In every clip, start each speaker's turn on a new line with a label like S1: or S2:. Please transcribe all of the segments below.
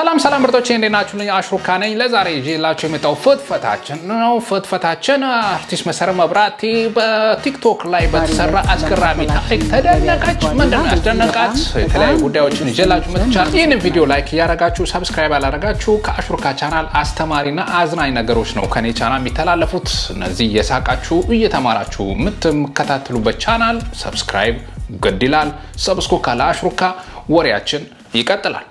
S1: ሰላም ሰላም ምርጦቼ እንዴት ናችሁ? ልኝ አሽሩካ ነኝ። ለዛሬ ይዤላችሁ የመጣው ፍትፈታችን ነው። ፍትፈታችን አርቲስት መሰረት መብራቴ በቲክቶክ ላይ በተሰራ አስገራሚ ታሪክ ተደነቀች። ምንድን ነው ያስደነቃት? የተለያዩ ጉዳዮችን ይዤላችሁ መጥቻለሁ። ይህንን ቪዲዮ ላይክ እያረጋችሁ ሰብስክራይብ ያላረጋችሁ ከአሽሩካ ቻናል አስተማሪና አዝናኝ ነገሮች ነው ከኔ ቻናል የሚተላለፉት። እነዚህ እየሳቃችሁ እየተማራችሁ የምትከታተሉበት ቻናል ሰብስክራይብ ግድ ይላል። ሰብስኮ ካለ አሽሩካ ወሬያችን ይቀጥላል።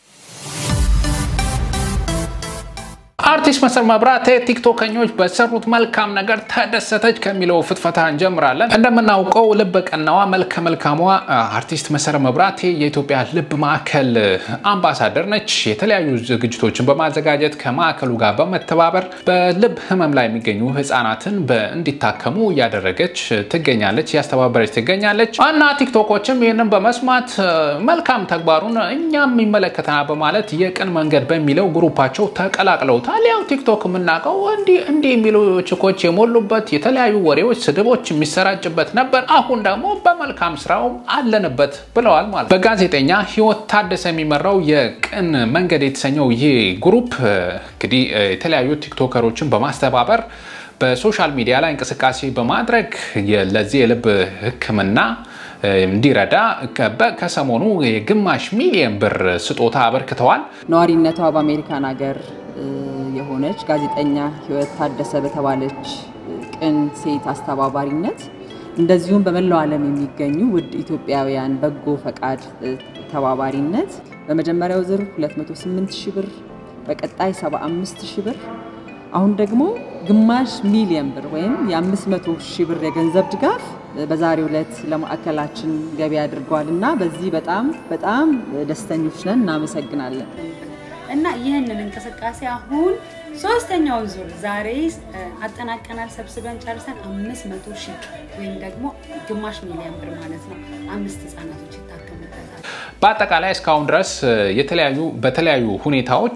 S1: አርቲስት መሰረት መብራቴ ቲክቶከኞች በሰሩት መልካም ነገር ተደሰተች ከሚለው ፍትፈታ እንጀምራለን። እንደምናውቀው ልበ ቀናዋ መልከ መልካሟ አርቲስት መሰረት መብራቴ የኢትዮጵያ ልብ ማዕከል አምባሳደር ነች። የተለያዩ ዝግጅቶችን በማዘጋጀት ከማዕከሉ ጋር በመተባበር በልብ ሕመም ላይ የሚገኙ ህጻናትን እንዲታከሙ እያደረገች ትገኛለች፣ እያስተባበረች ትገኛለች እና ቲክቶኮችም ይህንን በመስማት መልካም ተግባሩን እኛም ይመለከተናል በማለት የቅን መንገድ በሚለው ግሩፓቸው ተቀላቅለውታል። ያው ቲክቶክ የምናውቀው እንዲህ እንዲህ የሚሉ ችኮች የሞሉበት የተለያዩ ወሬዎች፣ ስድቦች የሚሰራጭበት ነበር። አሁን ደግሞ በመልካም ስራው አለንበት ብለዋል ማለት በጋዜጠኛ ህይወት ታደሰ የሚመራው የቅን መንገድ የተሰኘው ይህ ግሩፕ እንግዲህ የተለያዩ ቲክቶከሮችን በማስተባበር በሶሻል ሚዲያ ላይ እንቅስቃሴ በማድረግ ለዚህ የልብ ህክምና እንዲረዳ ከሰሞኑ የግማሽ ሚሊዮን ብር ስጦታ አበርክተዋል።
S2: ነዋሪነቷ በአሜሪካን ሀገር የሆነች ጋዜጠኛ ህይወት ታደሰ በተባለች ቅን ሴት አስተባባሪነት እንደዚሁም በመላው ዓለም የሚገኙ ውድ ኢትዮጵያውያን በጎ ፈቃድ ተባባሪነት በመጀመሪያው ዙር 208 ሺህ ብር፣ በቀጣይ 75 ሺህ ብር፣ አሁን ደግሞ ግማሽ ሚሊዮን ብር ወይም የ500 ሺህ ብር የገንዘብ ድጋፍ በዛሬው ዕለት ለማዕከላችን ገቢ አድርገዋል እና በዚህ በጣም በጣም ደስተኞች ነን። እናመሰግናለን።
S3: እና ይህንን እንቅስቃሴ አሁን ሶስተኛውን ዙር ዛሬ አጠናቀናል። ሰብስበን ጨርሰን አምስት መቶ ሺህ ወይም ደግሞ ግማሽ ሚሊዮን ብር ማለት ነው አምስት ህጻናቶች ይታከሙበታል።
S1: በአጠቃላይ እስካሁን ድረስ የተለያዩ በተለያዩ ሁኔታዎች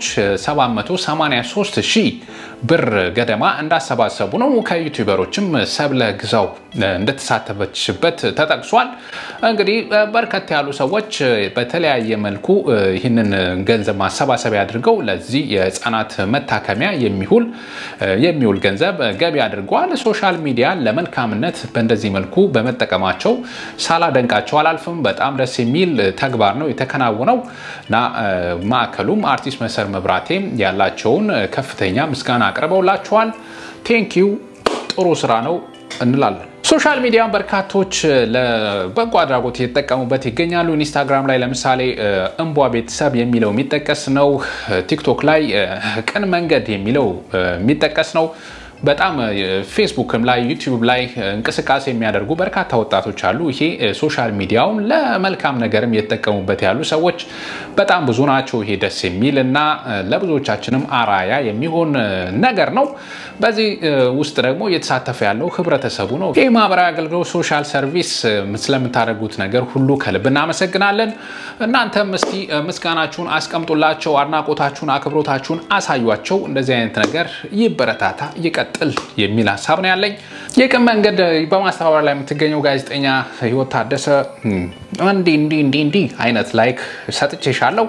S1: 783 ሺህ ብር ገደማ እንዳሰባሰቡ ነው። ከዩቲዩበሮችም ሰብለ ግዛው እንደተሳተፈችበት ተጠቅሷል። እንግዲህ በርከት ያሉ ሰዎች በተለያየ መልኩ ይህንን ገንዘብ ማሰባሰቢያ አድርገው ለዚህ የህፃናት መታከሚያ የሚውል የሚውል ገንዘብ ገቢ አድርገዋል። ሶሻል ሚዲያን ለመልካምነት በእንደዚህ መልኩ በመጠቀማቸው ሳላደንቃቸው አላልፍም። በጣም ደስ የሚል ተግባር ነው የተከናወነው እና ማዕከሉም አርቲስት መሰረት መብራቴም ያላቸውን ከፍተኛ ምስጋና አቅርበውላቸዋል። ቴንኪው ጥሩ ስራ ነው እንላለን። ሶሻል ሚዲያን በርካቶች ለበጎ አድራጎት እየተጠቀሙበት ይገኛሉ። ኢንስታግራም ላይ ለምሳሌ እንቧ ቤተሰብ የሚለው የሚጠቀስ ነው። ቲክቶክ ላይ ቅን መንገድ የሚለው የሚጠቀስ ነው። በጣም ፌስቡክም ላይ ዩቲዩብ ላይ እንቅስቃሴ የሚያደርጉ በርካታ ወጣቶች አሉ። ይሄ ሶሻል ሚዲያውን ለመልካም ነገርም እየተጠቀሙበት ያሉ ሰዎች በጣም ብዙ ናቸው። ይሄ ደስ የሚል እና ለብዙዎቻችንም አራያ የሚሆን ነገር ነው። በዚህ ውስጥ ደግሞ እየተሳተፈ ያለው ህብረተሰቡ ነው። ይህ ማህበራዊ አገልግሎት ሶሻል ሰርቪስ ስለምታደርጉት ነገር ሁሉ ከልብ እናመሰግናለን። እናንተም እስቲ ምስጋናችሁን አስቀምጡላቸው፣ አድናቆታችሁን፣ አክብሮታችሁን አሳዩቸው። እንደዚህ አይነት ነገር ይበረታታ ይቀጥል የሚል ሀሳብ ነው ያለኝ። የቅን መንገድ በማስተባበር ላይ የምትገኘው ጋዜጠኛ ህይወት ታደሰ እንዲህ እንዲህ እንዲህ እንዲህ አይነት ላይክ ሰጥቼሻለሁ።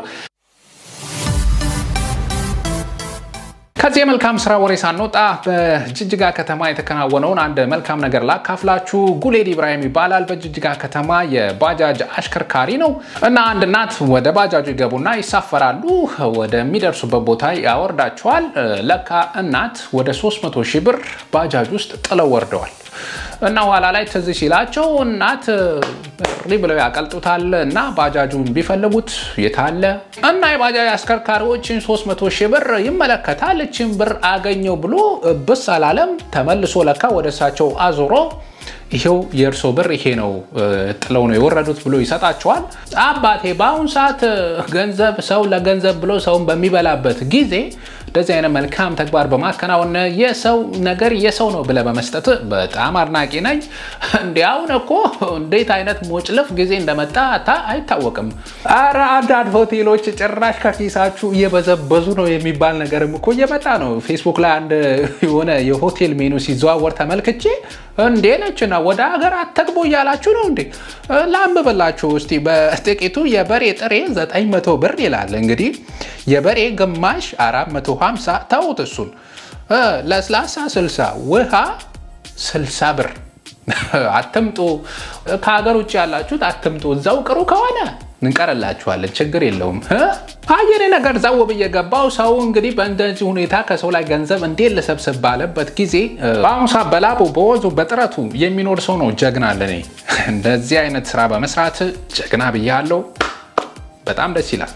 S1: ከዚህ የመልካም ስራ ወሬ ሳንወጣ በጅጅጋ ከተማ የተከናወነውን አንድ መልካም ነገር ላካፍላችሁ። ጉሌድ ኢብራሂም ይባላል። በጅጅጋ ከተማ የባጃጅ አሽከርካሪ ነው እና አንድ እናት ወደ ባጃጁ ይገቡና ይሳፈራሉ። ወደሚደርሱበት ቦታ ያወርዳቸዋል። ለካ እናት ወደ 300 ሺህ ብር ባጃጅ ውስጥ ጥለው ወርደዋል። እና ኋላ ላይ ትዝ ሲላቸው እናት ሪ ብለው ያቀልጡታል እና ባጃጁን ቢፈልጉት የታለ እና የባጃጅ አሽከርካሪዎችን 300 ሺህ ብር ይመለከታል። እችን ብር አገኘው ብሎ ብስ አላለም። ተመልሶ ለካ ወደ እሳቸው አዞሮ ይሄው የእርሶ ብር ይሄ ነው ጥለው ነው የወረዱት ብሎ ይሰጣቸዋል። አባቴ በአሁን ሰዓት ገንዘብ ሰው ለገንዘብ ብሎ ሰውን በሚበላበት ጊዜ እንደዚህ አይነት መልካም ተግባር በማከናወን የሰው ነገር የሰው ነው ብለህ በመስጠት በጣም አድናቂ ነኝ። እንዲያውን እኮ እንዴት አይነት ሞጭልፍ ጊዜ እንደመጣ አይታወቅም። ኧረ አንዳንድ ሆቴሎች ጭራሽ ከኪሳችሁ እየበዘበዙ ነው የሚባል ነገርም እኮ እየመጣ ነው። ፌስቡክ ላይ አንድ የሆነ የሆቴል ሜኑ ሲዘዋወር ተመልክቼ እንዴ ነችና ወደ ሀገር አተግቦ እያላችሁ ነው እንዴ? ላንብብላችሁ እስቲ በጥቂቱ የበሬ ጥሬ 900 ብር ይላል። እንግዲህ የበሬ ግማሽ 450 ተውት። እሱን ለስላሳ 60 ውሃ 60 ብር። አትምጡ። ከሀገር ውጭ ያላችሁት አትምጡ። እዛው ቅሩ ከሆነ እንቀርላችኋለን። ችግር የለውም። አየኔ ነገር ዘው ብዬ ገባው። ሰው እንግዲህ በእንደዚህ ሁኔታ ከሰው ላይ ገንዘብ እንዴት ልሰብስብ ባለበት ጊዜ በአሁኑ ሰዓት በላቡ በወዙ በጥረቱ የሚኖር ሰው ነው ጀግና። ለኔ እንደዚህ አይነት ስራ በመስራት ጀግና ብያለው። በጣም ደስ ይላል።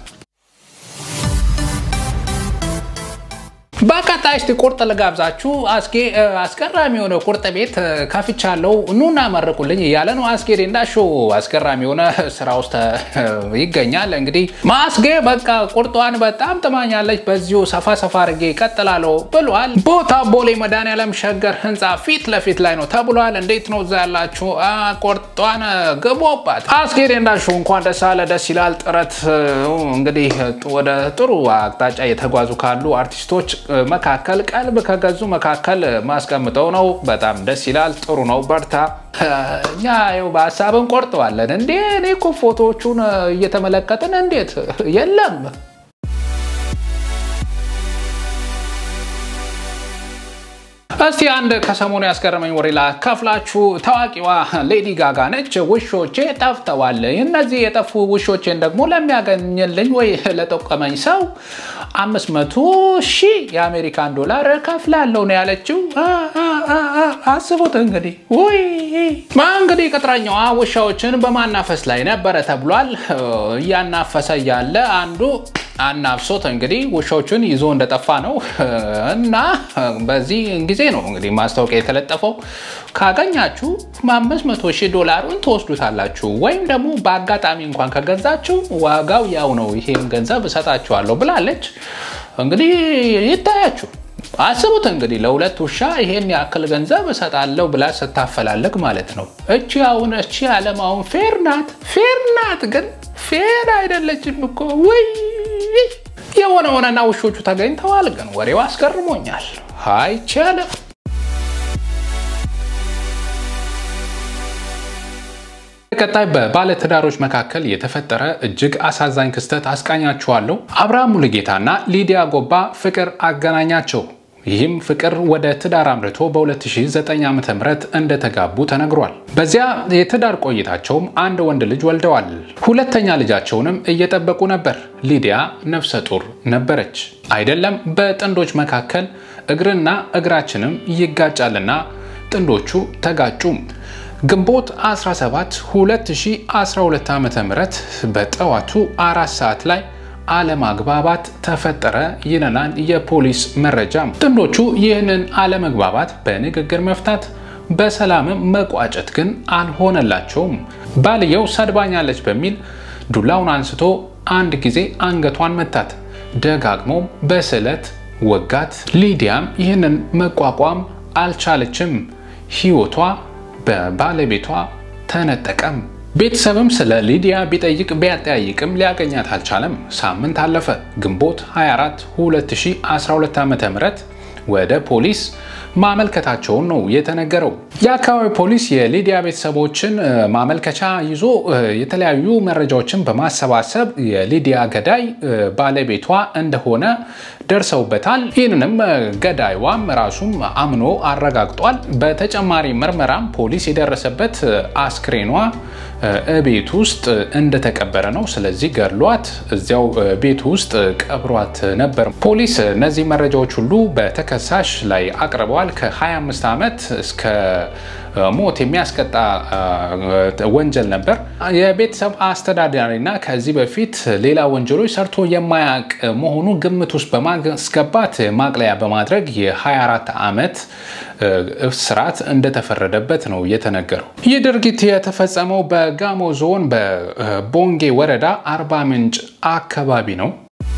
S1: በቀጣይ እስቲ ቁርጥ ልጋብዛችሁ። አስጌ አስገራሚ የሆነ ቁርጥ ቤት ከፍቻለሁ ኑና መርቁልኝ እያለ ነው። አስጌ ዴንዳሾ አስገራሚ የሆነ ስራ ውስጥ ይገኛል። እንግዲህ ማስጌ በቃ ቁርጧን በጣም ጥማኛለች፣ በዚሁ ሰፋ ሰፋ አድርጌ ይቀጥላለሁ ብሏል። ቦታ ቦሌ መድኃኒዓለም ሸገር ህንፃ ፊት ለፊት ላይ ነው ተብሏል። እንዴት ነው እዛ ያላችሁ? ቁርጧን ግቦባት። አስጌ ዴንዳሾ እንኳን ደስ አለ። ደስ ይላል። ጥረት እንግዲህ ወደ ጥሩ አቅጣጫ የተጓዙ ካሉ አርቲስቶች መካከል ቀልብ ከገዙ መካከል ማስቀምጠው ነው። በጣም ደስ ይላል። ጥሩ ነው። በርታ። እኛ ይኸው በሀሳብ እንቆርጠዋለን እንዴ። እኔ እኮ ፎቶዎቹን እየተመለከትን እንዴት የለም እስቲ አንድ ከሰሞኑ ያስገረመኝ ወሬ ላካፍላችሁ። ታዋቂዋ ሌዲ ጋጋ ነች። ውሾቼ ጠፍተዋል። እነዚህ የጠፉ ውሾቼን ደግሞ ለሚያገኝልኝ ወይ ለጠቀመኝ ሰው አምስት መቶ ሺህ የአሜሪካን ዶላር ከፍላለሁ ነው ያለችው። አስቡት እንግዲህ ውይ እንግዲህ ቅጥረኛዋ ውሻዎችን በማናፈስ ላይ ነበረ ተብሏል። እያናፈሰ እያለ አንዱ አናፍሶት እንግዲህ ውሾቹን ይዞ እንደጠፋ ነው እና በዚህ ጊዜ ነው እንግዲህ ማስታወቂያ የተለጠፈው። ካገኛችሁ አምስት መቶ ሺህ ዶላሩን ትወስዱታላችሁ ወይም ደግሞ በአጋጣሚ እንኳን ከገዛችሁ ዋጋው ያው ነው፣ ይሄን ገንዘብ እሰጣችኋለሁ ብላለች። እንግዲህ ይታያችሁ። አስቡት እንግዲህ ለሁለት ውሻ ይሄን ያክል ገንዘብ እሰጣለሁ ብላ ስታፈላለግ ማለት ነው። እቺ አሁን እቺ ዓለም አሁን ፌር ናት፣ ፌር ናት፣ ግን ፌር አይደለችም እኮ ውይ የሆነ ሆነና ውሾቹ ተገኝተዋል። ግን ወሬው አስገርሞኛል። አይቻልም። ቀጣይ በባለትዳሮች መካከል የተፈጠረ እጅግ አሳዛኝ ክስተት አስቃኛችኋለሁ። አብርሃም ሙሉጌታና ሊዲያ ጎባ ፍቅር አገናኛቸው። ይህም ፍቅር ወደ ትዳር አምርቶ በ2009 ዓ ም እንደተጋቡ ተነግሯል። በዚያ የትዳር ቆይታቸውም አንድ ወንድ ልጅ ወልደዋል። ሁለተኛ ልጃቸውንም እየጠበቁ ነበር። ሊዲያ ነፍሰ ጡር ነበረች። አይደለም በጥንዶች መካከል እግርና እግራችንም ይጋጫልና ጥንዶቹ ተጋጩ። ግንቦት 17 2012 ዓ ም በጠዋቱ አራት ሰዓት ላይ አለመግባባት ተፈጠረ ይለናል የፖሊስ መረጃ። ጥንዶቹ ይህንን አለመግባባት በንግግር መፍታት በሰላምም መቋጨት ግን አልሆነላቸውም። ባልየው ሰድባኛለች በሚል ዱላውን አንስቶ አንድ ጊዜ አንገቷን መታት፣ ደጋግሞም በስለት ወጋት። ሊዲያም ይህንን መቋቋም አልቻለችም። ሕይወቷ በባለቤቷ ተነጠቀም። ቤተሰብም ስለ ሊዲያ ቢጠይቅ ቢያጠያይቅም ሊያገኛት አልቻለም። ሳምንት አለፈ። ግንቦት 24 2012 ዓ ም ወደ ፖሊስ ማመልከታቸውን ነው የተነገረው። የአካባቢ ፖሊስ የሊዲያ ቤተሰቦችን ማመልከቻ ይዞ የተለያዩ መረጃዎችን በማሰባሰብ የሊዲያ ገዳይ ባለቤቷ እንደሆነ ደርሰውበታል። ይህንንም ገዳይዋም ራሱም አምኖ አረጋግጧል። በተጨማሪ ምርመራም ፖሊስ የደረሰበት አስክሬኗ ቤት ውስጥ እንደተቀበረ ነው። ስለዚህ ገድሏት እዚያው ቤት ውስጥ ቀብሯት ነበር። ፖሊስ እነዚህ መረጃዎች ሁሉ በተከሳሽ ላይ አቅርበዋል። ከ25 ዓመት እስከ ሞት የሚያስቀጣ ወንጀል ነበር። የቤተሰብ አስተዳዳሪና ከዚህ በፊት ሌላ ወንጀሎች ሰርቶ የማያውቅ መሆኑ ግምት ውስጥ በማስገባት ማቅለያ በማድረግ የ24 ዓመት እስራት እንደተፈረደበት ነው የተነገረው። ይህ ድርጊት የተፈጸመው በጋሞ ዞን በቦንጌ ወረዳ አርባ ምንጭ አካባቢ ነው።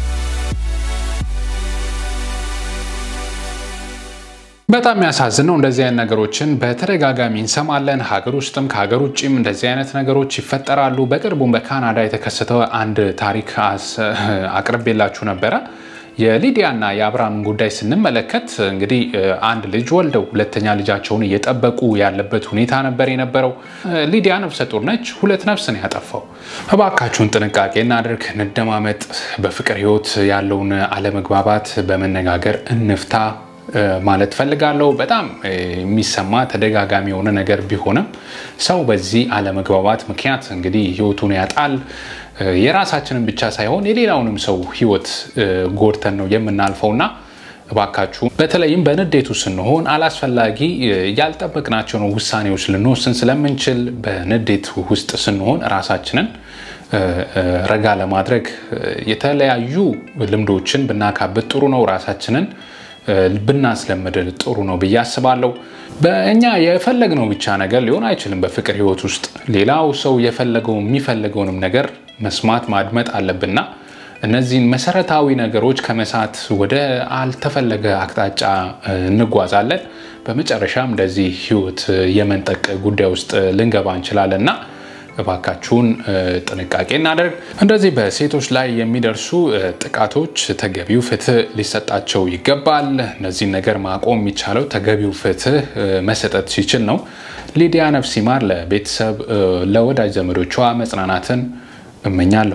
S1: በጣም የሚያሳዝን ነው። እንደዚህ አይነት ነገሮችን በተደጋጋሚ እንሰማለን። ሀገር ውስጥም ከሀገር ውጭም እንደዚህ አይነት ነገሮች ይፈጠራሉ። በቅርቡም በካናዳ የተከሰተው አንድ ታሪክ አቅርቤላችሁ ነበረ። የሊዲያና የአብርሃምን ጉዳይ ስንመለከት እንግዲህ አንድ ልጅ ወልደው ሁለተኛ ልጃቸውን እየጠበቁ ያለበት ሁኔታ ነበር የነበረው። ሊዲያ ነፍሰ ጡር ነች። ሁለት ነፍስ ነው ያጠፋው። እባካችሁን ጥንቃቄ እናድርግ፣ እንደማመጥ፣ በፍቅር ህይወት ያለውን አለመግባባት በመነጋገር እንፍታ ማለት ፈልጋለሁ። በጣም የሚሰማ ተደጋጋሚ የሆነ ነገር ቢሆንም ሰው በዚህ አለመግባባት ምክንያት እንግዲህ ህይወቱን ያጣል። የራሳችንን ብቻ ሳይሆን የሌላውንም ሰው ህይወት ጎድተን ነው የምናልፈውና እባካችሁ በተለይም በንዴቱ ስንሆን አላስፈላጊ ያልጠበቅናቸውን ውሳኔዎች ልንወስን ስለምንችል በንዴት ውስጥ ስንሆን ራሳችንን ረጋ ለማድረግ የተለያዩ ልምዶችን ብናካብት ጥሩ ነው። ራሳችንን ብናስለምድ ጥሩ ነው ብዬ አስባለሁ። በእኛ የፈለግነው ብቻ ነገር ሊሆን አይችልም። በፍቅር ህይወት ውስጥ ሌላው ሰው የፈለገው የሚፈልገውንም ነገር መስማት ማድመጥ አለብንና እነዚህን መሰረታዊ ነገሮች ከመሳት ወደ አልተፈለገ አቅጣጫ እንጓዛለን። በመጨረሻም እንደዚህ ህይወት የመንጠቅ ጉዳይ ውስጥ ልንገባ እንችላለን እና እባካችሁን ጥንቃቄ እናደርግ። እንደዚህ በሴቶች ላይ የሚደርሱ ጥቃቶች ተገቢው ፍትህ ሊሰጣቸው ይገባል። እነዚህን ነገር ማቆም የሚቻለው ተገቢው ፍትህ መሰጠት ሲችል ነው። ሊዲያ ነፍስ ይማር። ለቤተሰብ ለወዳጅ ዘመዶቿ መጽናናትን እመኛለሁ።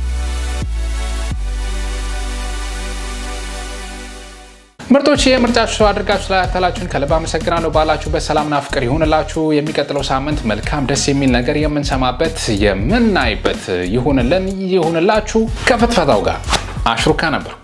S1: ምርጦች የምርጫችሁ አድርጋችሁ ስላያተላችሁን ከልብ አመሰግናለሁ። ባላችሁበት ሰላምና ፍቅር ይሁንላችሁ። የሚቀጥለው ሳምንት መልካም ደስ የሚል ነገር የምንሰማበት የምናይበት ይሁንልን ይሁንላችሁ። ከፍትፈታው ጋር አሽሩካ ነበር።